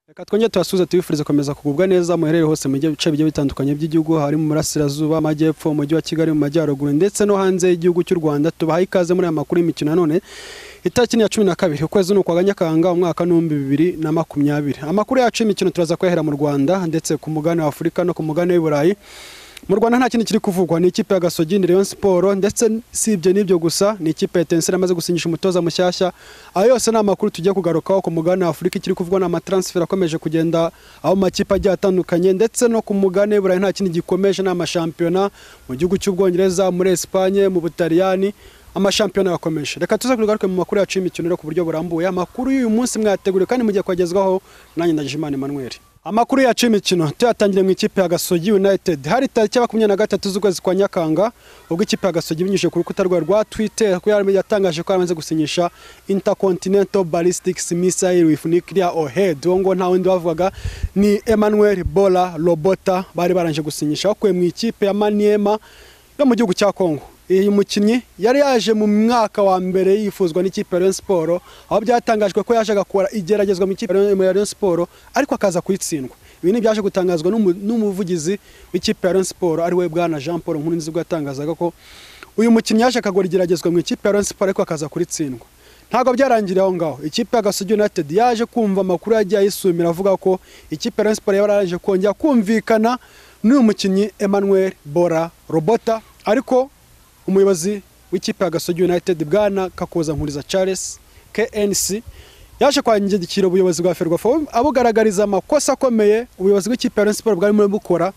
reka twongere tubasubize tubifurize gukomeza kugubwa neza muherere hose mu bice bigiye bitandukanye by'igihugu hari mu burasirazuba amajyepfo umujyi wa kigali mu majyaruguru ndetse no hanze y'igihugu cy'u rwanda tubahaye ikaze muri aya makuru y'imikino nanone itariki ni iya cumi na kabiri ukwezi ni ukwa nyakanga umwaka n'ibihumbi bibiri na makumyabiri amakuru yacu y'imikino turaza kuyahera mu rwanda ndetse ku mugabane wa afurika no ku mugabane w'i burayi mu rwanda nta kindi kiri kuvugwa ni ikipe ya gasogi ni rayon siporo ndetse si ibyo n'ibyo gusa ni ikipe ya tenisire yamaze gusinyisha umutoza mushyashya ayo yose ni amakuru tugiye kugarukaho ku mugabane wa afurika ikiri kuvugwa ni amataransiferi akomeje kugenda aho mu makipe agiye atandukanye ndetse no ku mugabane w'i burayi nta kindi gikomeje ni amashampiyona mu gihugu cy'ubwongereza muri esipanye mu butaliyani amashampiyona yakomeje reka tuze kugaruke mu makuru yacu y'imikino ku buryo burambuye amakuru y'uyu munsi mwayateguriye kandi mugiye kwagezwaho nanjye ndagijimana emmanuel amakuru yacu y'imikino tuyatangire mu ikipe ya gasogi united hari tariki ya makumyabiri na gatatu z'ukwezi kwa nyakanga ubwo ikipe ya gasogi ibinyujije ku rukuta rwawe rwa twitter ko yari yatangaje ko yaramaze gusinyisha intercontinental ballistics missile with nuclear warhead uwo ngo nta wundi bavugaga ni emmanuel bola robota bari baranje gusinyisha bakuye mu ikipe ya maniema yo mu gihugu cya congo uyu mukinnyi yari yaje mu mwaka wa mbere yifuzwa n'ikipe ya Rayon Sport aho byatangajwe ko yaje agakora igeragezwa mu ikipe ya Rayon Sport ariko akaza kuyitsindwa ibi ni byaje gutangazwa n'umuvugizi w'ikipe ya Rayon Sport ari we bwana Jean Paul Nkurunziza ubwo yatangazaga ko uyu mukinnyi yaje akagora igeragezwa mu ikipe ya Rayon Sport ariko akaza kuritsindwa ntabwo byarangiriye aho ngaho ikipe ya Gasogi United yaje kumva amakuru yagiye ayisumira avuga ko ikipe ya Rayon Sport yaraje kongera kumvikana n'uyu mukinnyi Emmanuel Bora Robota ariko umuyobozi w'ikipe ya gasogi united bwana kakoza nkuriza charles knc yaje kwangirikira ubuyobozi bwa ferwafa abugaragariza amakosa akomeye ubuyobozi bw'ikipe ya siporo bwari muri bukora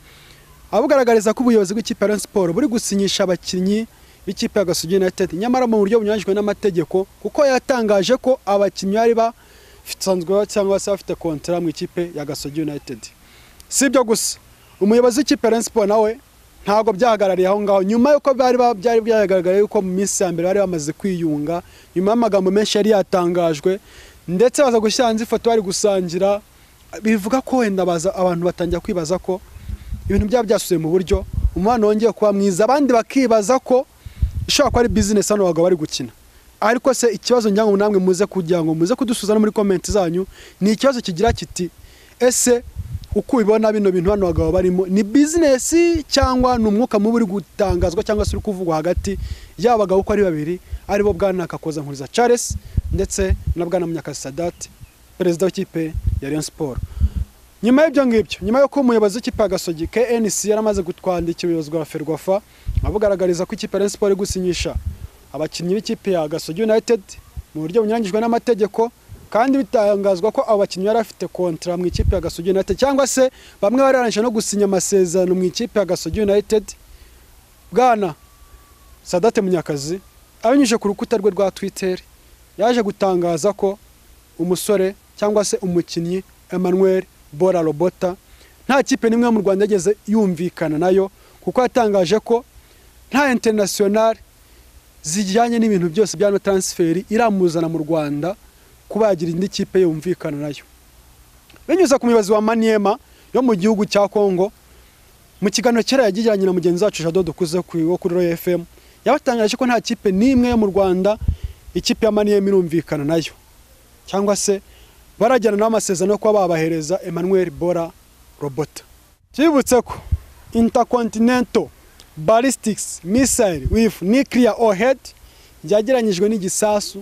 abugaragariza ko ubuyobozi bw'ikipe ya siporo buri gusinyisha abakinnyi b'ikipe ya gasogi united nyamara mu buryo bunyuranyijwe n'amategeko kuko yatangaje ko abakinnyi bari basanzwe cyangwa se bafite kontara mu ikipe ya gasogi united si ibyo gusa umuyobozi w'ikipe ya siporo nawe ntabwo byahagarariye aho ngaho nyuma y'uko byari byagaragaye yuko mu minsi ya mbere bari bamaze kwiyunga nyuma y'amagambo menshi yari yatangajwe ndetse baza gushyira hanze ifoto bari gusangira bivuga ko wenda abantu batangira kwibaza ko ibintu byaba byasubiye mu buryo umwana wongeye kuba mwiza abandi bakibaza ko ishobora kuba ari bizinesi hano bagabo bari gukina ariko se ikibazo ngira ngo namwe muze kugira ngo muze kudusuza no muri komenti zanyu ni ikibazo kigira kiti ese uko ubibona bino bintu hano bagabo barimo ni bizinesi cyangwa ni umwuka mubi uri gutangazwa cyangwa se uri kuvugwa hagati y'aba bagabo uko ari babiri aribo bwana kakoza nkuriza charles ndetse na bwana munyakazi sadati perezida w'ikipe ya Rayon Sport nyuma y'ibyo ngibyo nyuma y'uko umuyobozi w'ikipe ya gasogi knc yari amaze kutwandikira ubuyobozi bwa ferwafa abugaragariza ko ikipe ya Rayon Sport iri gusinyisha abakinnyi b'ikipe ya gasogi united mu buryo bunyuranyijwe n'amategeko kandi bitangazwa ko abo bakinnyi bari bafite kontara mu ikipe ya gasogi united cyangwa se bamwe bari barangije no gusinya amasezerano mu ikipe ya gasogi united bwana sadate munyakazi abinyujije ku rukuta rwe rwa twitter yaje gutangaza ko umusore cyangwa se umukinnyi emmanuel bora robota nta kipe n'imwe mu rwanda yageze yumvikana nayo kuko yatangaje ko nta international zijyanye n'ibintu byose bya no transferi iramuzana mu rwanda kuba yagira indi kipe yumvikana nayo binyuze ku muyobozi wa maniema yo mu gihugu cya congo mu kiganiro kera yagiranye na mugenzi wacu jado dukuze wo kuri royal fm yabatangaje ko nta kipe n'imwe yo mu rwanda ikipe ya maniema irumvikana nayo cyangwa se barajyana n'amasezerano yo kuba babahereza emmanuel bora robota tubibutse ko intercontinental ballistics missile with nuclear warhead yagiranyijwe n'igisasu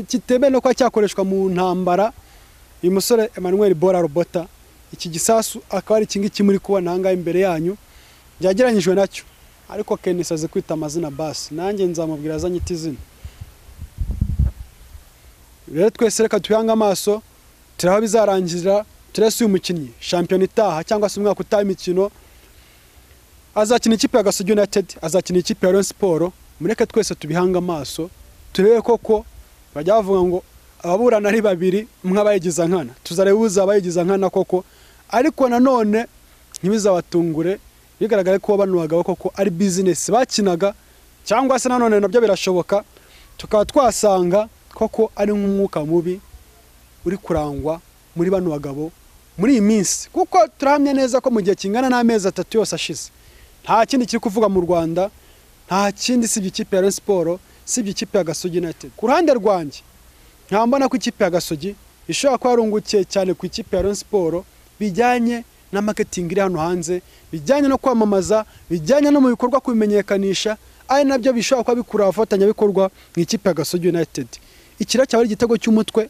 kitemewe no kuba cyakoreshwa mu ntambara uyu musore emmanuel bora robota iki gisasu akaba ari ikingiki muri kubona ahangaha imbere yanyu byageranyijwe nacyo ariko kenisi azi kwita amazina basi nanjye nzamubwira azanye iti zina rero twese reka tuyange amaso turi aho bizarangirira turese uyu mukinnyi shampiyona itaha cyangwa se umwaka utaha imikino azakina ikipe ya gasogi united azakina ikipe ya Rayon siporo mureke twese tubihange amaso turebe koko bajya bavuga ngo ababurana ari babiri mw'abayigiza nkana tuzareba ubuze abayigiza nkana koko ariko nanone ntibizabatungure bigaragare ko bano bagabo koko ari bizinesi bakinaga cyangwa se nanone nabyo birashoboka tukaba twasanga koko ari nk'umwuka mubi uri kurangwa muri bano bagabo muri iyi minsi kuko turahamya neza ko mu gihe kingana n'amezi atatu yose ashize nta kindi kiri kuvuga mu rwanda nta kindi sibye ikipe ya siporo sibye ikipe ya gasogi united ku ruhande rwanjye nkaba mbona ko ikipe ya gasogi ishobora kuba yarungukiye cyane ku ikipe ya Rayon Sports bijyanye na marketing iri hano hanze bijyanye no kwamamaza bijyanye no mu bikorwa kubimenyekanisha ari nabyo bishobora kuba bikura abafatanyabikorwa mu ikipe ya Gasogi United ikira cyaba ari igitego cy'umutwe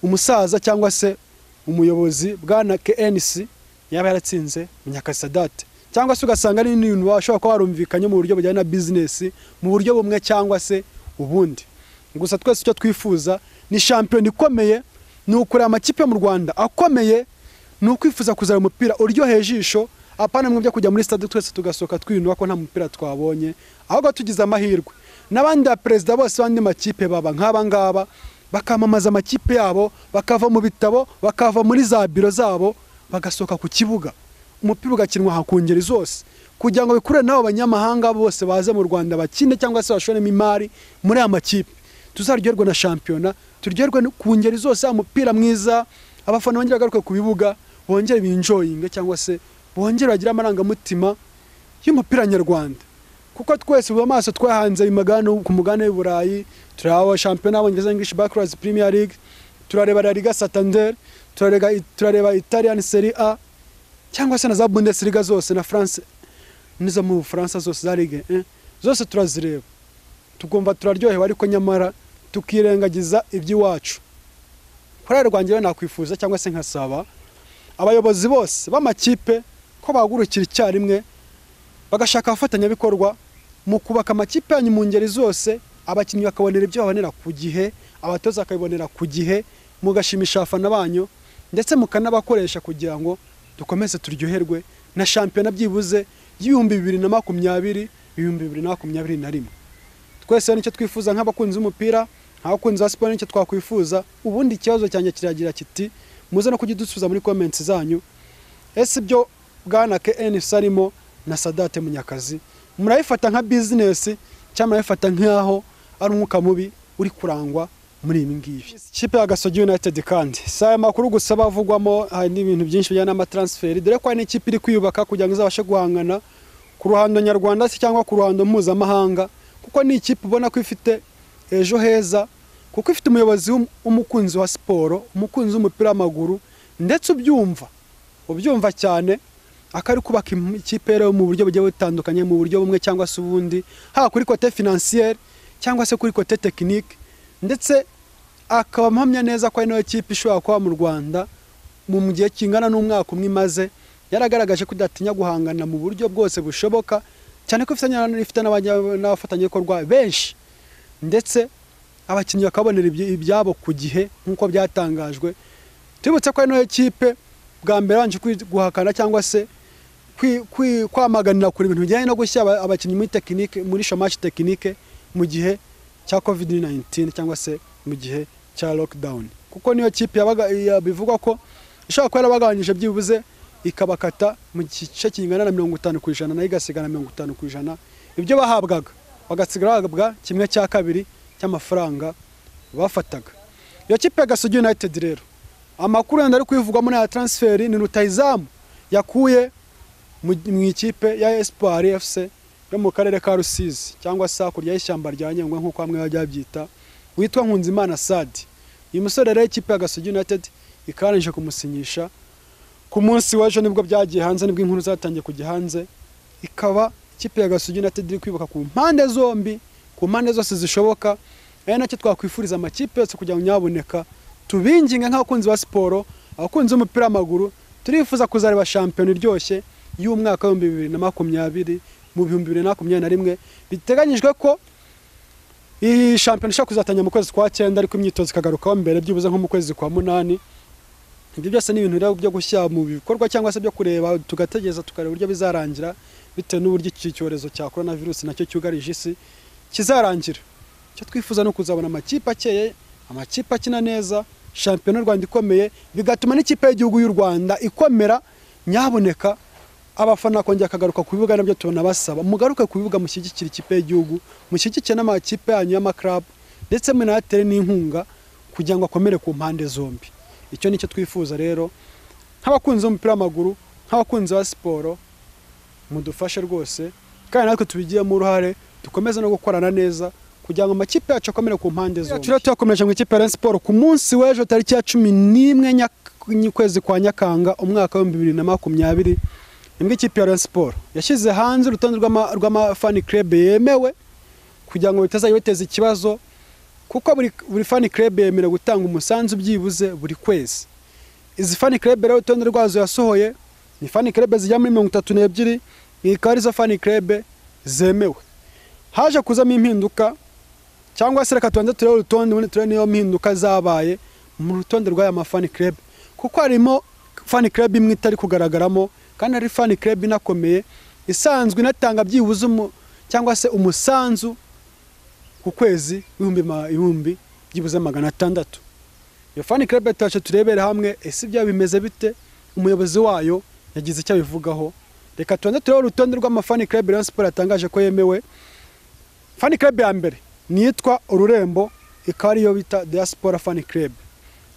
umusaza cyangwa se umuyobozi bwana KNC yaba yaratsinze Munyakasadate cyangwa se ugasanga ari ibintu bashobora kuba warumvikanye mu buryo bujyanye na bizinesi mu buryo bumwe cyangwa se ubundi gusa twese icyo twifuza ni shampiyona ikomeye ni ukureba amakipe mu rwanda akomeye ni ukwifuza kuzana umupira uryoheye ijisho apana mwe byo kujya muri stade twese tugasohoka twinuba ko nta mupira twabonye ahubwo tugize amahirwe n'abandi ba perezida bose b'andi makipe baba nk'aba ngaba bakamamaza amakipe yabo bakava mu bitabo bakava muri za biro zabo bagasohoka ku kibuga umupira ugakinwa ku ngeri zose kugira ngo bikurure n'abo banyamahanga bose baze mu rwanda bakine cyangwa se bashoremo imari muri aya makipe tuzaryoherwe na shampiyona turyoherwe no- ku ngeri zose yaba umupira mwiza abafana bongere bagaruke ku bibuga bongere binjoyinge cyangwa se bongere bagire amarangamutima y'umupira nyarwanda kuko twese ubu amaso twahanze ayo magana ku mugabane w'i burayi turareba shampiyona y'abongereza english backwards premier league turareba la liga santander turareba, turareba italian serie a cyangwa se na za bundesliga zose na france n'izo mu bufaransa zose za ligue 1 zose turazireba tukumva turaryohewe ariko nyamara tukirengagiza iby'iwacu korali rwanjye rero nakwifuza cyangwa se nkasaba abayobozi bose b'amakipe ko bahagurukira icyarimwe bagashaka abafatanyabikorwa mu kubaka amakipe yanyu mu ngeri zose abakinnyi bakabonera ibyo babonera ku gihe abatoza bakabibonera ku gihe mugashimisha abafana banyu ndetse mukanabakoresha kugira ngo dukomeze turyoherwe na shampiyona byibuze y'ibihumbi bibiri na makumyabiri ibihumbi bibiri na makumyabiri na rimwe twese nicyo twifuza nk'abakunzi b'umupira nk'abakunzi ba siporo nicyo twakwifuza ubundi ikibazo cyanjye kiragira kiti muze no kujya udusubiza muri komenti zanyu ese ibyo bwana KNC arimo na Sadate Munyakazi murabifata nka bizinesi cyangwa murabifata nk'aho ari umwuka mubi uri kurangwa muri ibi ngibi ikipe ya Gasogi United kandi si aya makuru gusa aba avugwamo hari n'ibintu byinshi bijyana n'amatransferi dore ko hari n'ikipe iri kwiyubaka kugira ngo izabashe guhangana ku ruhando nyarwanda se cyangwa ku ruhando mpuzamahanga kuko ni ikipe ubona ko ifite ejo heza kuko ifite umuyobozi w'um- w'umukunzi wa siporo umukunzi w'umupira w'amaguru ndetse ubyumva ubyumva cyane akari kubaka im- ikipe rero mu buryo bugiye butandukanye mu buryo bumwe cyangwa se ubundi haba kuri kote finansiyeri cyangwa se kuri kote tekinike ndetse akaba ampamya neza ko ari nayo kipe ishobora kuba mu rwanda mu mu gihe kingana n'umwaka umwe imaze yaragaragaje ko idatinya guhangana mu buryo bwose bushoboka cyane ko ifitanye na- ifite n'abajya- n'abafatanyabikorwa benshi ndetse abakinnyi bakabonera ibyi- ibyabo ku gihe nk'uko byatangajwe tubibutse ko ari nayo kipe bwa mbere yabanje kwi- guhakana cyangwa se kwi- kwi- kwamaganira kure ibintu bijyanye no gushyira aba- abakinnyi muri tekinike muri shamashi tekinike mu gihe cya covid 19 cyangwa se mu gihe cya lockdown kuko niyo kipe yabaga- ya- bivugwa ko ishobora kuba yarabagabanyije byibuze ikabakata mu gice kingana na mirongo itanu ku ijana nayo igasigana mirongo itanu ku ijana ibyo bahabwaga bagasigara bahabwa kimwe cya kabiri cy'amafaranga bafataga iyo kipe ya gasogi united rero amakuru yenda ari kuyivugwamo n'aya transferi ni rutayizamu yakuye mu mu ikipe ya espoir fc yo mu karere ka rusizi cyangwa se hakurya y'ishyamba rya nyungwe nk'uko bamwe bajya babyita witwa nkunzimana sadi uyu musore rero ikipe ya gasogi united ikarangije kumusinyisha ku munsi w'ejo nibwo byagiye hanze nibwo inkuru zatangiye kujya hanze ikaba ikipe ya gasogi united iri kwibuka ku mpande zombi ku mpande zose zishoboka ari nacyo twakwifuriza amakipe yose kugira ngo nyaboneka tubinginga nk'abakunzi ba siporo abakunzi b'umupira w'amaguru turifuza kuzareba shampiyona iryoshye y'umwaka w'ibihumbi bibiri na makumyabiri mu bihumbi bibiri na makumyabiri na rimwe biteganyijwe ko iyi shampiyona ishobora kuzatangira mu kwezi kwa cyenda ariko imyitozo ikagarukaho mbere byibuze nko mu kwezi kwa munani ibyo byose ni ibintu rero byo gushyira mu bikorwa cyangwa se byo kureba tugategereza tukareba uburyo bizarangira bitewe n'uburyo iki cyorezo cya korona virusi nacyo cyugarije isi kizarangira icyo twifuza ni ukuzabona amakipe akeye amakipe akina neza shampiyona y'u rwanda ikomeye bigatuma n'ikipe y'igihugu y'u rwanda ikomera nyaboneka abafana kongera akagaruka ku bibuga nabyo tubona basaba mugaruke ku bibuga mushyigikire ikipe y'igihugu mushyigikire n'amakipe yanyu y'amakarabu ndetse munayatere n'inkunga kugira ngo akomere ku mpande zombi icyo ni cyo twifuza rero nk'abakunzi b'umupira w'amaguru nk'abakunzi ba siporo mudufashe rwose kandi natwe tubigiyemo uruhare dukomeze no gukorana neza kugira ngo amakipe yacu akomere ku mpande zombi turiya tuyakomereje mu ikipe ya Rayon Sports ku munsi w'ejo tariki ya cumi n'imwe ny'ukwezi kwa Nyakanga umwaka w'ibihumbi bibiri na makumyabiri nibwo ikipe ya Rayon Sports yashyize hanze urutonde rw'ama- rw'amafani club yemewe kugira ngo bitazajya biteza ikibazo kuko buri, buri fan club yemerewe gutanga umusanzu byibuze buri kwezi izi fan club rero urutonde rwazo yasohoye ni fan club zijya muri mirongo itatu n'ebyiri ikaba arizo fan club zemewe haje kuzamo impinduka cyangwa se reka tubanze turebe urutonde ubundi turebe niyo mpinduka zabaye mu rutonde rw'aya mafani club kuko harimo fan club imwe itari kugaragaramo kandi hari fan club inakomeye isanzwe inatanga byibuze umu- cyangwa se umusanzu ku kwezi ibihumbi ma- ibihumbi byibuze magana atandatu iyo fan club yacu turebere hamwe ese ibyo bimeze bite umuyobozi wayo yagize icyo abivugaho reka tubanze turebe urutonde rw'amafani club Rayon Sports yatangaje ko yemewe fan club ya mbere ni iyitwa ururembo ikaba ariyo bita diaspora fan club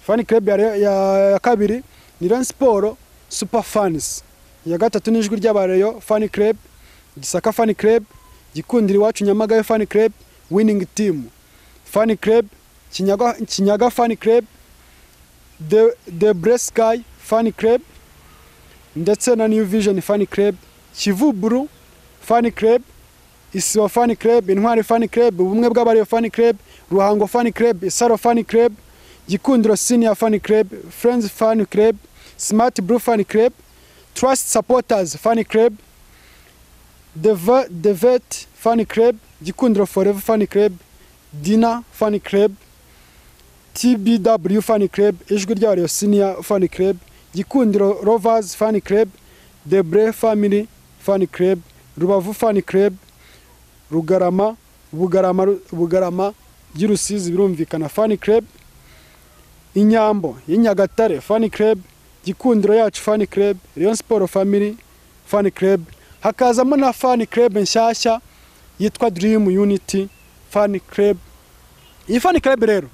fan club ya, ya, ya kabiri ni Rayon Sports super fans iya gatatu ni ijwi ry'abareyo fan club gisaka fan club gikundira iwacu nyamagabe fan club winning team fan club kinyaga, kinyaga fan club the, the blessed sky fan club ndetse na new vision fan club kivuburu fan club isibo fan club intwari fan club ubumwe bw'abariyo fan club ruhango fan club isaro fan club gikundiro senior fan club friends fan club smart blue fan club trust supporters fan club the, Ve- the vet fan club gikundiro forever fan club dina fan club TBW Fan Club, Ijwi rya Rayon Senior Fan Club, Gikundiro Rovers Fan Club, The Brave Family Fan Club, Rubavu Fan Club, Rugarama, Bugarama, Bugarama, Girusizi birumvikana Fan Club, Inyambo, Y'Inyagatare Fan Club, Gikundiro yacu Fan Club, Rayon Sport Family Fan Club, hakazamo na Fan Club nshyashya yitwa Dream Unity Fan Club. Iyi Fan Club rero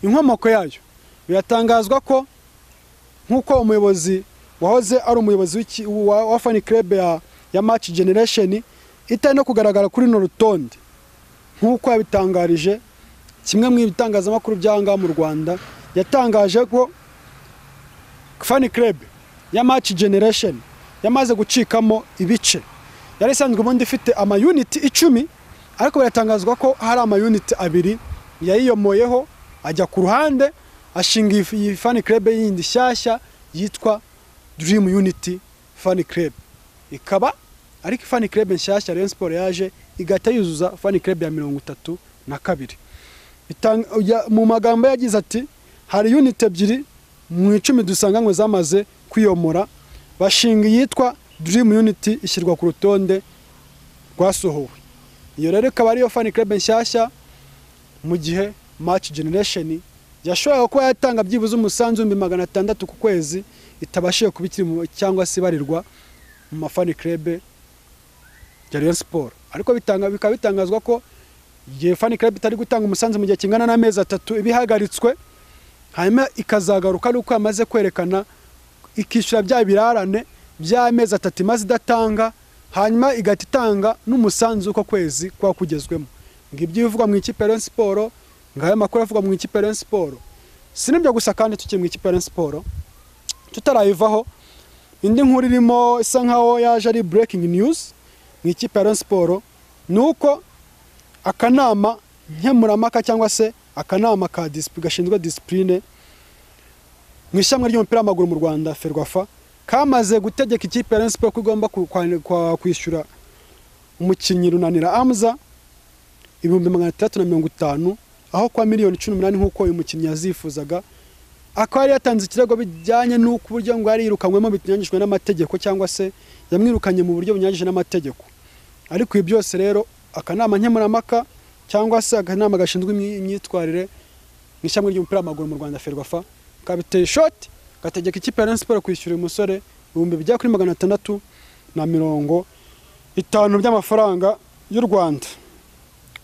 inkomoko yayo biratangazwa ko nk'uko umuyobozi wahoze ari umuyobozi w'iki- wa, wa fan club ya, ya match generation itari no kugaragara kuri runo rutonde nk'uko yabitangarije kimwe mu bitangazamakuru by'ahangaha mu rwanda yatangaje ko fan club ya match generation yamaze gucikamo ibice yari isanzwe ubundi ifite amayuniti icumi ariko biratangazwa ko hari amayuniti abiri yayiyomoyeho ajya ku ruhande ashinga iyi- iyi fan club yindi nshyashya yitwa dream unity fan club ikaba ariko fan club nshyashya Rayon Sports yaje igahita yuzuza fan club ya mirongo itatu na kabiri Bitang- ya- mu magambo yagize ati hari unit ebyiri mu icumi dusanganywe zamaze kwiyomora bashinga iyitwa dream unity ishyirwa ku rutonde rwasohowe iyo rero ikaba ariyo fan club nshyashya mu gihe match generation yashoboraga kuba yatanga byibuze umusanzu ibihumbi magana atandatu ku kwezi itabashije kuba ikiri mu- cyangwa se ibarirwa mu mafani club ya Rayon Sports ariko bitanga bikaba bitangazwa ko igihe fan club itari gutanga umusanzu mu gihe kingana n'amezi atatu ibihagaritswe hanyuma ikazagaruka nuko yamaze kwerekana ikishyura bya birarane by'amezi atatu imaze idatanga hanyuma igahita itanga n'umusanzu uko kwezi kuba kugezwemo ngibyo ibivugwa mu ikipe ya Rayon Sports ngayo makuru avugwa mu ikipe ya Rayon Sports si n'ibyo gusa kandi tukiri mu ikipe ya Rayon Sports tutarayivaho indi nkuru irimo isa nkaho yaje ari breaking news mu ikipe ya Rayon Sports ni uko akanama nkemurampaka cyangwa se akanama ka disipuri gashinzwe disipurine mu ishami ry'umupira w'amaguru mu Rwanda Ferwafa kamaze gutegeka ikipe ya Rayon Sports ko igomba ku- kwa- kwa- kwishyura umukinnyi runanira Amza ibihumbi magana atandatu na mirongo itanu aho kwa miliyoni cumi n'umunani nk'uko uyu mukinnyi yazifuzaga akaba yari yatanze ikirego bijyanye n'uko uburyo ngo yari yirukanywemo binyanyijwe n'amategeko cyangwa se yamwirukanye mu buryo bunyanyije n'amategeko ariko ibi byose rero akanama nkemurampaka cyangwa se akanama gashinzwe imyi- imyitwarire mu ishami ry'umupira w'amaguru mu Rwanda Ferwafa kabiteye shoti gategeka ikipe ya Rayon Sports kwishyura uyu musore ibihumbi bijya kuri magana atandatu na mirongo itanu by'amafaranga y'u Rwanda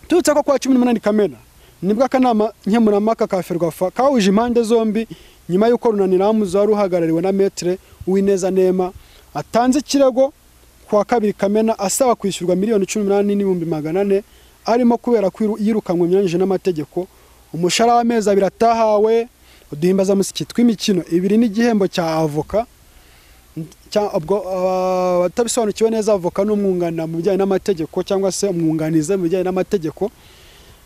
turutse ko kwa cumi n'umunani kamena nibwo akanama nkemurampaka ka ferwafa kahuje impande zombi nyuma y'uko runaniramuzi wari uhagarariwe na metere uwineza nema atanze ikirego ku wa kabiri kamena asaba kwishyurwa miliyoni cumi n'umunani n'ibihumbi magana ane arimo kubera ko yiru- yirukanwe imyanyije n'amategeko umushahara w'amezi abiri atahawe uduhimbazamusyi tw'imikino ibiri n'igihembo cya avoka cya- ubwo aba- abatabisobanukiwe neza avoka n'umwunganira mu bijyanye n'amategeko cyangwa se umwunganizi mu bijyanye n'amategeko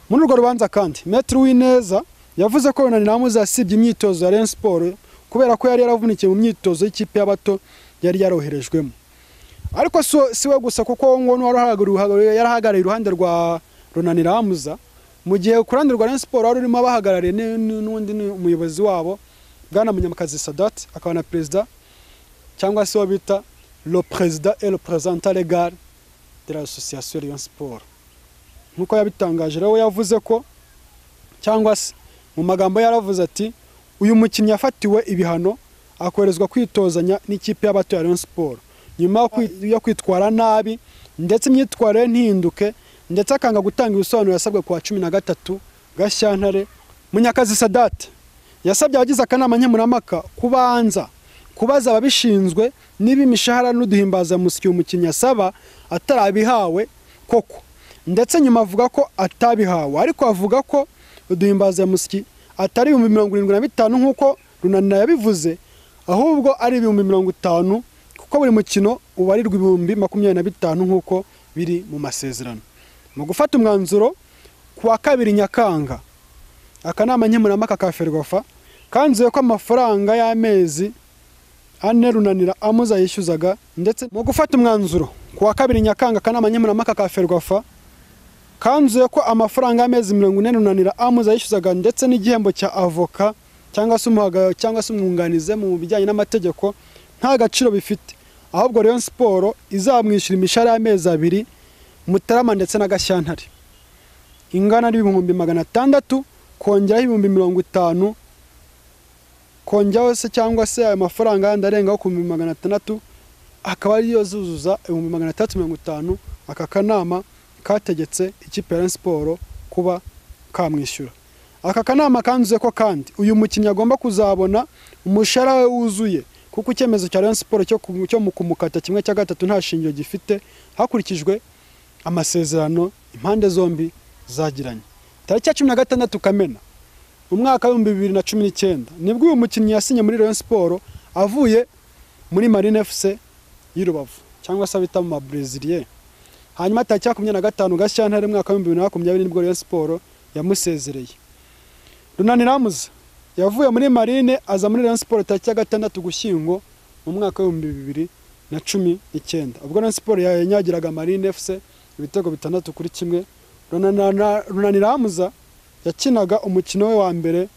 muri urwo rubanza kandi Maître Uwineza yavuze ko Ronald Namuzi yasibye imyitozo ya Rayon Sports kubera ko yari yaravunikiye mu myitozo y'ikipe y'abato yari yaroherejwemo ariko si si we gusa kuko uwo nguwo n'uwari uhagarariye- yarahagarariye iruhande rwa Ronald Namuzi mu gihe ku ruhande rwa Rayon Sports wari urimo abahagarariye ni- ni- n'undi ni umuyobozi wabo Bwana Munyamakazi Sadat akaba na perezida cyangwa se uwo bita le président et le représentant légal de l'association Rayon Sport nk'uko yabitangaje rero we yavuze ko cyangwa se mu magambo yaravuze ati uyu mukinnyi yafatiwe ibihano akoherezwa kwitozanya n'ikipe y'abato ya Rayon Sport nyuma yo kwi- yo kwitwara nabi ndetse imyitwarire ntihinduke ndetse akanga gutanga ibisobanuro yasabwe ku wa cumi na gatatu Gashyantare Munyakazi Sadat yasabye abagize akanama nkemurampaka kubanza kubaza ababishinzwe niba imishahara n'uduhimbazamusyi umukinnyi asaba atarabihawe koko ndetse nyuma avuga ko atabihawe ariko avuga ko uduhimbazamusyi atari ibihumbi mirongo irindwi na bitanu nk'uko runanira yabivuze ahubwo ari ibihumbi mirongo itanu kuko buri mukino ubarirwa ibihumbi makumyabiri na bitanu nk'uko biri mu masezerano mu gufata umwanzuro ku wa kabiri nyakanga akanama nkemurampaka ka ferwafa kanzuye ko amafaranga y'amezi ane runanira amuza yishyuzaga ndetse mu gufata umwanzuro ku wa kabiri nyakanga akanama nkemurampaka ka ferwafa kanzuye ko amafaranga y'amezi mirongo ine runanira amuza yishyuzaga ndetse n'igihembo cya avoka cyangwa se umuhaga cyangwa se umwunganize mu bijyanye n'amategeko nta gaciro bifite ahubwo Rayon Sport izamwishyura imishahara y'amezi abiri Mutarama ndetse na Gashyantare ingana n'ibihumbi magana atandatu kongeraho ibihumbi mirongo itanu kongeraho se cyangwa se ayo mafaranga yandi arengaho ku bihumbi magana atandatu akaba ariyo zuzuza ibihumbi magana atandatu mirongo itanu aka kanama kategetse ikipe ya Rayon Sport kuba kamwishyura aka kanama kanzuze ko kandi uyu mukinnyi agomba kuzabona umushahara we wuzuye kuko icyemezo cya Rayon Sport cyo ku- cyo mu kumukata kimwe cya gatatu nta shingiro gifite hakurikijwe amasezerano impande zombi zagiranye tariki ya cumi na gatandatu kamena umwaka w'ibihumbi bibiri na cumi n'icyenda nibwo uyu mukinnyi yasinye muri Rayon Sport avuye muri Marine FC y'i Rubavu cyangwa se abita mu mabreziliye hanyuma tariki ya makumyabiri na gatanu Gashyantare umwaka w'ibihumbi bibiri na makumyabiri nibwo Rayon Sport yamusezereye Runani Ramuzi yavuye muri Marine aza muri Rayon Sport tariki ya gatandatu Gushyingo mu mwaka w'ibihumbi bibiri na cumi n'icyenda ubwo Rayon Sport yanyagiraga Marine FC ibitego bitandatu kuri kimwe Runana- Runani Ramuza yakinaga umukino we wa mbere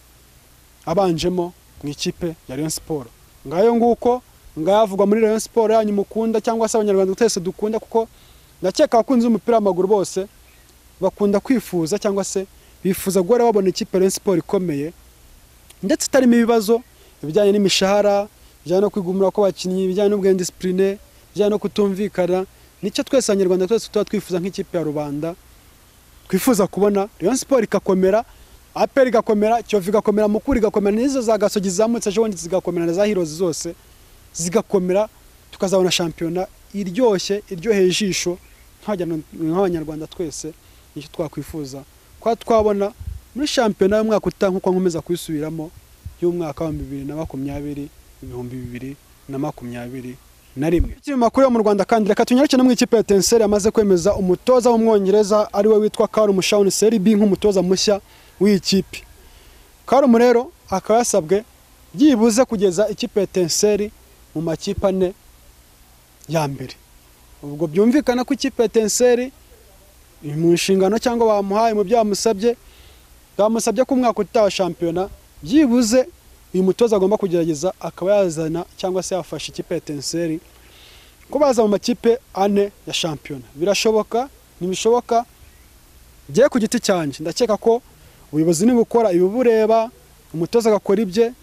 abanjemo mu ikipe ya Rayon Sport ngayo nguko ngayavugwa muri Rayon Sport yanyu mukunda cyangwa se abanyarwanda twese dukunda kuko ndakeka abakunzi b'umupira w'amaguru bose bakunda kwifuza cyangwa se bifuza guhora babona ikipe ya Rayon Sport ikomeye ndetse itarimo ibibazo ibijyanye n'imishahara ibijyanye no kwigumira kw'abakinnyi ibijyanye n'ubwenge disipurine ibijyanye no kutumvikana nicyo twese abanyarwanda twese tuba twifuza nk'ikipe ya rubanda twifuza kubona Rayon Sport igakomera APR igakomera Kiyovu igakomera Mukura igakomera n'izo za Gasogi zizamutse ejo bundi zigakomera na za Heroes zose zigakomera tukazabona shampiyona iryoshye iryoheye ijisho nk'abajyana- nk'abanyarwanda twese nicyo twakwifuza kuba twabona muri shampiyona y'umwaka utaha nk'uko nkomeza kuyisubiramo y'umwaka wa bibiri na makumyabiri ibihumbi bibiri na makumyabiri na rimwe ikinyamakuru yo mu Rwanda kandi reka tunyarukire no mu ikipe ya Etincelles yamaze kwemeza umutoza w'umwongereza ariwe witwa Karl Mushawuni Seribi nk'umutoza mushya w'iyi kipe Karumu rero akaba yasabwe byibuze kugeza ikipe ya Etincelles mu makipe ane ya mbere ubwo byumvikana ko ikipe ya Etincelles iri mu nshingano cyangwa bamuhaye mu byo bamusabye bamusabye ko umwaka utaha shampiyona byibuze uyu mutoza agomba kugerageza akaba yazana cyangwa se yafasha ikipe ya Etincelles ko baza mu makipe ane ya shampiyona birashoboka ntibishoboka njye ku giti cyanjye ndakeka ko ubuyobozi nibukora ibibureba umutoza agakora ibye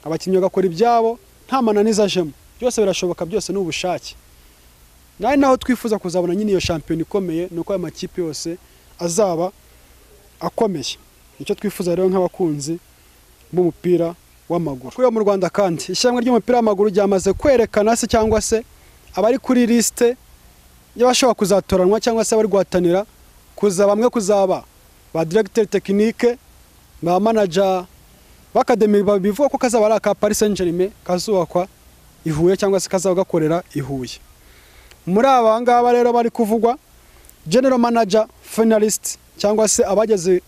abakinnyi bagakora ibyabo nta mananiza ajemo byose birashoboka byose ni ubushake nawe naho twifuza kuzabona nyine iyo shampiyona ikomeye ni uko ayo makipe yose azaba akomeye nicyo twifuza rero nk'abakunzi b'umupira w'amaguru kuri mu Rwanda kandi ishyirahamwe ry'umupira w'amaguru ryamaze kwerekana se cyangwa se abari kuri lisite y'abashobora kuzatoranwa cyangwa se abari guhatanira kuza bamwe kuzaba ba directeur technique ba manager b'akademi bivuga ko kazaba ari aka Paris Saint-Germain kazubakwa i Huye cyangwa se kazaba gakorera i Huye muri aba ngaba rero bari kuvugwa general manager finalist cyangwa se abageze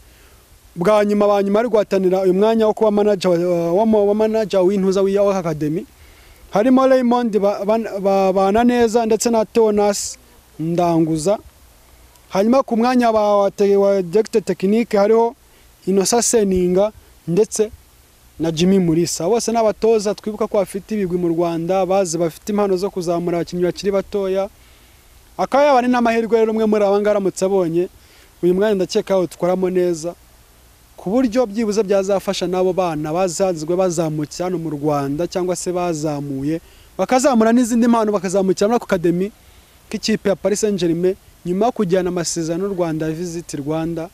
bwa nyuma ba nyuma ari guhatanira uyu mwanya wo kuba manager wa- wa- wa manager w'intuza w'iyaho academy harimo Raymond Ba- Ban- Ba- Bananeza ndetse na Thomas Ndanguza hanyuma ku mwanya wa wa te- wa director technique hariho Innocent Seninga ndetse na Jimmy Mulisa bose n'abatoza twibuka ko bafite ibigwi mu Rwanda bazi bafite impano zo kuzamura abakinnyi bakiri batoya akaba yaba ari n'amahirwe rero umwe muri aba ngaba aramutse abonye uyu mwanya ndakeka yawutwaramo neza ku buryo byibuze byazafasha n'abo bana bazazwe bazamutse hano mu Rwanda cyangwa se bazamuye bakazamura n'izindi mpano bakazamukira muri akademi k'ikipe ya Paris Saint-Germain nyuma yo kujyana amasezerano y'u Rwanda Visit Rwanda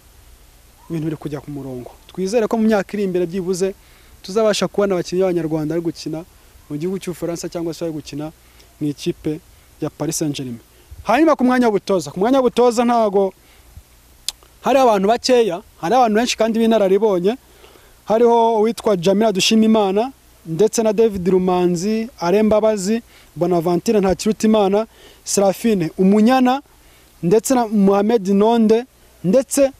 ibintu biri kujya ku murongo twizere ko mu myaka iri imbere byibuze tuzabasha kubona abakinnyi b'Abanyarwanda bari gukina mu gihugu cy'Ubufaransa cyangwa se bari gukina mu ikipe ya Paris Saint-Germain hanyuma ku mwanya w'ubutoza ku mwanya w'ubutoza ntago hari abantu bakeya hari abantu benshi kandi b'inararibonye hariho uwitwa Jamila Dushimimana ndetse na David Rumanzi Arembabazi Bonaventure Ntakirutimana Serafine Umunyana ndetse na Mohamed Nonde ndetse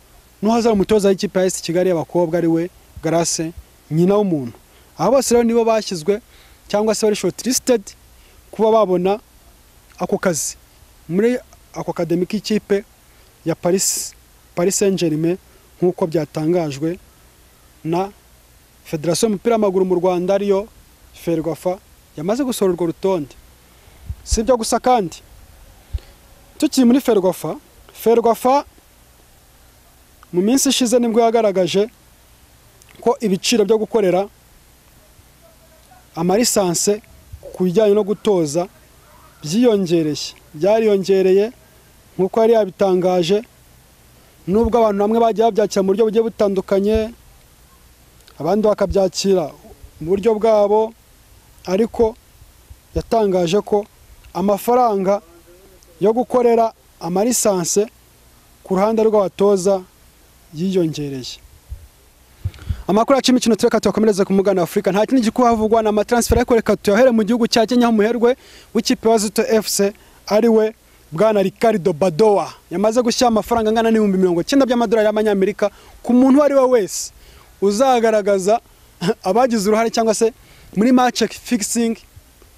n'uhaza umutoza w'ikipe ya AS Kigali y'abakobwa ari we Grace nyina w'umuntu aba bose rero nibo bashyizwe cyangwa se bari shortlisted kuba babona ako kazi muri ako akademi k'ikipe ya Paris Paris Saint-Germain nk'uko byatangajwe na Federasiyo y'umupira w'amaguru mu Rwanda ariyo Ferwafa yamaze gusohora urwo rutonde si ibyo gusa kandi tukiri muri Ferwafa Ferwafa mu minsi ishize nibwo yagaragaje ko ibiciro byo gukorera amarisanse ku bijyanye no gutoza byiyongereye byariyongereye nk'uko yari yabitangaje nubwo abantu bamwe bagiye babyakira mu buryo bugiye butandukanye abandi bakabyakira mu buryo bwabo ariko yatangaje ko amafaranga yo gukorera amarisanse ku ruhande rw'abatoza yiyongereye amakuru yacu y'imikino tureka tuyakomereze ku mugana wa afurika nta kindi gikuhavugwa ni amatransfer ariko reka tuyahere mu gihugu cya kenya aho umuherwe w'ikipe wa zito fc ari we bwana ricardo badowa yamaze gushyira amafaranga angana n'ibihumbi mirongo icyenda by'amadolari y'amanyamerika ku muntu uwo ari we wese uzagaragaza abagize uruhare cyangwa se muri match fixing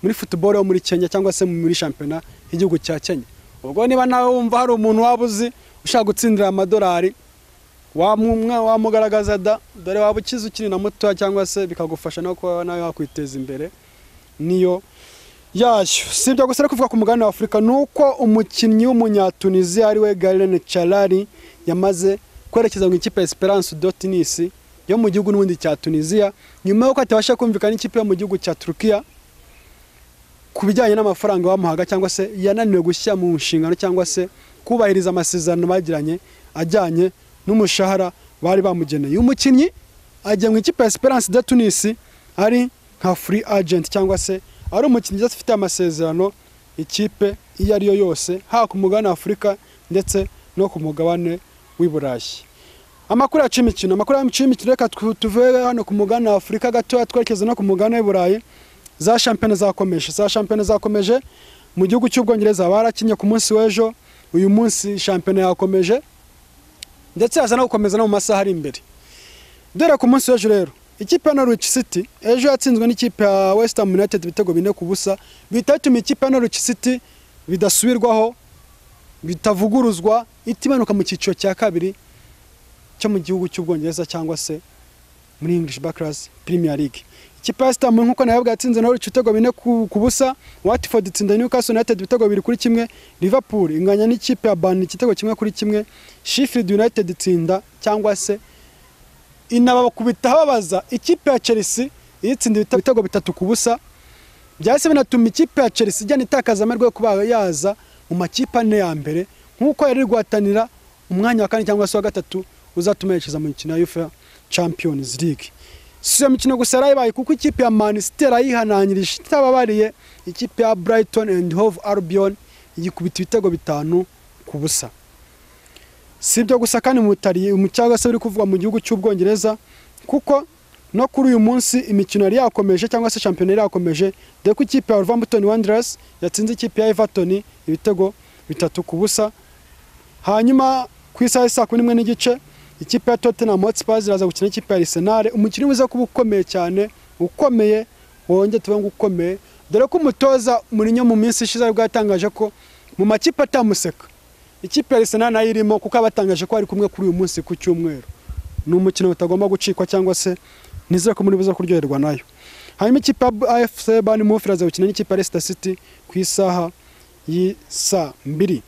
muri football yo muri kenya cyangwa se muri shampiyona y'igihugu cya kenya ubwo niba nawe wumva hari umuntu waba uzi ushaka gutsindira amadolari wamumwa wamugaragaza da dore waba ukize ukiri na mutoya cyangwa se bikagufasha no kuba nawe wakwiteza imbere niyo yayo si ibyo gusa no kuvuga ku mugabane wa afurika ni uko umukinnyi w'umunyatuniziya ari we garene carari yamaze kwerekeza mu ikipe ya esperance do tunis yo mu gihugu n'ubundi cya tuniziya nyuma y'uko atabasha kumvikana n'ikipe yo mu gihugu cya turukiya ku bijyanye n'amafaranga bamuhaga cyangwa se yananiwe gushyira mu nshingano cyangwa se kubahiriza amasezerano bagiranye ajyanye n'umushahara bari bamugeneye uyu mukinnyi ajya mu ikipe ya Esperance de Tunis ari nka free agent cyangwa se ari umukinnyi udafite ufite amasezerano ikipe iyo ari yo yose haba ku mugabane wa Afurika ndetse no ku mugabane w'i Burayi amakuru yacu y'imikino amakuru yacu y'imikino reka tu- tuve hano ku mugabane wa afurika gatoya twerekeze no ku mugabane w'i burayi za shampiyona zakomeje za shampiyona zakomeje mu gihugu cy'ubwongereza barakinye ku munsi w'ejo uyu munsi shampiyona yakomeje ndetse haza no gukomeza no mu masaha ari imbere dore ku munsi w'ejo rero ikipe ya norwich city ejo yatsinzwe n'ikipe ya west ham united ibitego bine ku busa bihita bituma ikipe ya norwich city bidasubirwaho bitavuguruzwa itimanuka mu cyiciro cya kabiri cyo mu gihugu cy'ubwongereza cyangwa se muri English Backlash Premier League ikipe ya West Ham nk'uko nayo yatsinze naho ibitego bine ku, ku busa Watford itsinda Newcastle United ibitego bibiri kuri kimwe Liverpool inganya n'ikipe ya Burnley igitego kimwe kuri kimwe Sheffield United itsinda cyangwa se inabakubita babaza ikipe ya Chelsea itsinda ibite- ibitego bitatu ku busa byahise binatuma ikipe ya Chelsea ijyana itakaza amahirwe yo kuba yaza mu makipe ane ya mbere nk'uko yari iri guhatanira umwanya wa kane cyangwa se wa gatatu uzatuma yerekeza mu mikino ya UEFA Champions League si iyo mikino gusa yarayibaye kuko ikipe ya Man City yarayihanangirije itababariye ikipe ya Brighton and Hove Albion igikubita ibitego bitanu ku busa si ibyo gusa kandi mu Butaliyani- mu cyangwa se biri kuvugwa mu gihugu cy'ubwongereza kuko no kuri uyu munsi imikino yari yakomeje cyangwa se shampiyona yari yakomeje dore ko ikipe ya Wolverhampton Wanderers yatsinze ikipe ya Everton ibitego bitatu ku busa hanyuma ku isaha saa kumi n'imwe n'igice ikipe ya Tottenham Hotspur iraza gukina n'ikipe ya Arsenal umukino uza kuba ukomeye cyane ukomeye wongeye tuvuge ngo ukomeye dore ko umutoza Mourinho mu minsi ishize aribwo yatangaje ko mu makipe atamuseka ikipe ya Arsenal nayo irimo kuko abatangaje ko ari kumwe kuri uyu munsi ku cyumweru ni umukino utagomba gucikwa cyangwa se nizere ko muri buza kuryoherwa nayo hanyuma ikipe ya AFC Bournemouth iraza gukina n'ikipe ya Leicester City ku isaha y'isaa mbiri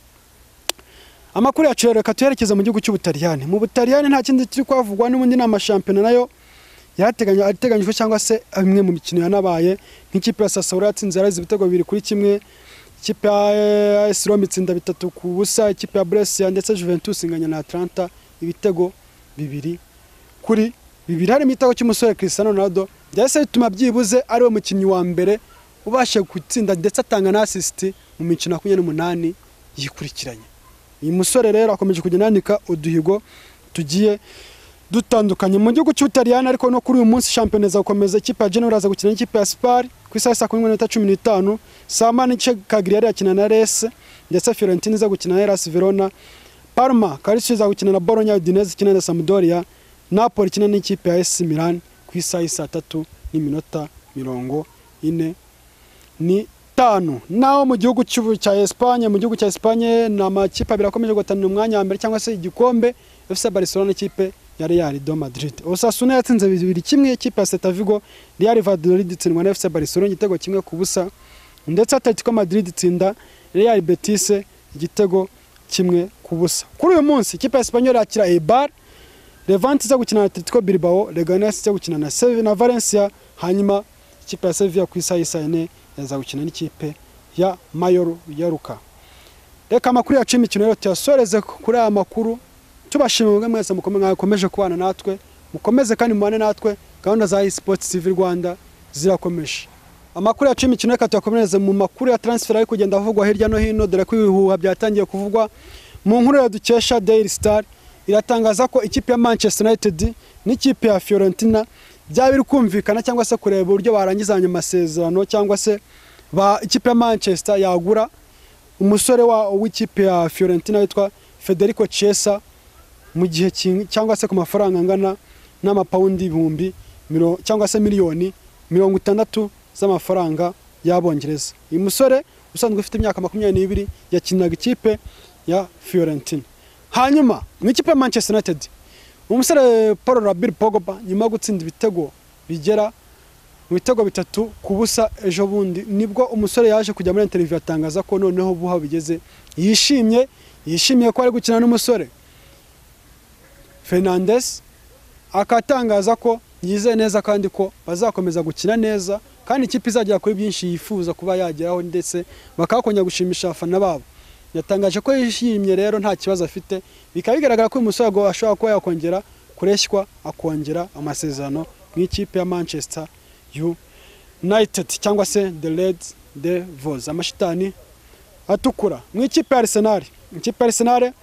amakuru yacu rero reka tuyerekeze mu gihugu cy'ubutaliyani mu butaliyani nta kindi kiri kwavugwa n'ubundi ni amashampiyona nayo yateganywa ateganyijwe cyangwa se imwe mu mikino yanabaye nk'ikipe ya Sassuolo yatsinze yareze ibitego bibiri kuri kimwe ikipe ya AS Roma itsinda bitatu ku busa ikipe ya Brescia ndetse Juventus inganya na Atlanta ibitego bibiri kuri bibiri harimo igitego cy'umusore Cristiano Ronaldo byahise bituma byibuze ari we mukinnyi wa mbere ubasha gutsinda ndetse atanga na assist mu mikino makumyabiri n'umunani yikurikiranye uyu musore rero akomeje kugenda yandika uduhigo tugiye dutandukanye mu gihugu cy'ubutaliyani ariko no kuri uyu munsi shampiyona izakomeza ikipe ya genero iraza gukina n'ikipe ya sipari ku isaha ya saa kumi n'imwe n'iminota cumi n'itanu saa moya n'igice kagiri yari yakina na rese ndetse fiorentine iza gukina na erasi verona parma karisi iza gukina na boronya udineze ikina na samudoria napoli ikina n'ikipe ya esi milani ku isaha y'i saa tatu n'iminota mirongo ine n'itanu naho mu gihugu cy'ubu- cya Espagne mu gihugu cya Espagne ni amakipe abiri akomeje guhatanira umwanya wa mbere cyangwa se igikombe FC Barcelona n'ikipe ya Real do Madrid Osasuna yatsinze bibiri kimwe ikipe ya Celta Vigo Real Valladolid itsindwa na FC Barcelona igitego kimwe ku busa ndetse Atletico Madrid itsinda Real Betis igitego kimwe ku busa kuri uyu munsi ikipe ya Espanyol yakira Eibar Levante iza gukina na Atletico Bilbao, Leganes iza gukina na Sevilla na Valencia, hanyuma ikipe ya Sevilla ku isaha y'isa yine iza gukina n'ikipe ya Mayor ya Luka. Reka amakuru yacu y'imikino rero tuyasoreze kuri aya makuru tubashimiye mwebwe mwese mukomeye mwakomeje kubana natwe mukomeze kandi mubane natwe gahunda za eSports TV Rwanda zirakomeje. Amakuru yacu y'imikino reka tuyakomereze mu makuru ya transfer ari kugenda avugwa hirya no hino dore ko ibihuha byatangiye kuvugwa mu nkuru ya dukesha Daily Star iratangaza ko ikipe ya Manchester United n'ikipe ya Fiorentina byaba biri kumvikana cyangwa se kureba uburyo barangizanya amasezerano cyangwa se ba ikipe ya Manchester yagura umusore wa w'ikipe ya Fiorentina witwa Federico Chiesa mu gihe king- cyangwa se ku mafaranga angana n'amapawundi ibihumbi miro- cyangwa se miliyoni mirongo itandatu z'amafaranga y'abongereza uyu musore usanzwe ufite imyaka makumyabiri n'ibiri yakinaga ikipe ya Fiorentina hanyuma mu ikipe ya Manchester United umusore Paul Rabir Pogba nyuma yo gutsinda ibitego bigera mu bitego bitatu ku busa ejo bundi nibwo umusore yaje kujya muri interview atangaza ko noneho buha bigeze yishimye yishimiye ko ari gukina n'umusore Fernandes akatangaza ko yizeye neza kandi ko bazakomeza gukina neza kandi ikipe izagera kuri byinshi yifuza kuba yageraho ndetse bakakongera gushimisha abafana babo yatangaje ko yishimye rero nta kibazo afite bikaba bigaragara ko uyu musore agwa- ashobora kuba yakongera kureshywa akongera amasezerano mu ikipe ya manchester united cyangwa se the red devils amashitani atukura mu ikipe ya arsenal ikipe ya arsenal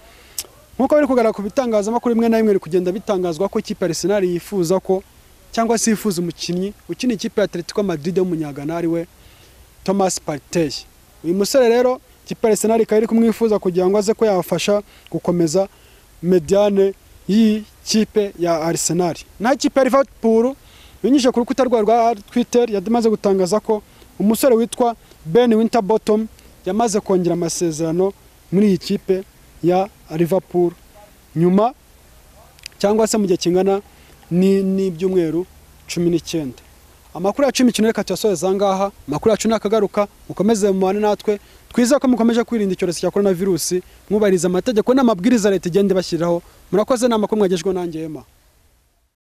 nk'uko biri kugaragara ku bitangazamakuru bimwe na bimwe biri kugenda bitangazwa ko ikipe ya Arsenal yifuza ko cyangwa se yifuza umukinnyi ukina ikipe ya Atletico Madrid w'umunyagana ari we Thomas Partey uyu musore rero ikipe ya Arsenal ikaba iri kumwifuza kugira ngo aze ko yafasha gukomeza mediane y'ikipe ya Arsenal naho ikipe ya Liverpool binyujije ku rukuta rwayo rwa Twitter yamaze gutangaza ko umusore witwa Ben Winterbottom yamaze kongera amasezerano muri iyi kipe ya Liverpool nyuma cyangwa se mu gihe kingana ni- n'ibyumweru cumi n'icyenda amakuru yacu y'imikino reka tuyasoreze aha ngaha amakuru yacu nakagaruka mukomeze mubane natwe twiza ko mukomeje kwirinda icyorezo cya korona virusi mwubahiriza amategeko n'amabwiriza leta igenda ibashyiriraho murakoze nama ko mwagejwe nanjye ema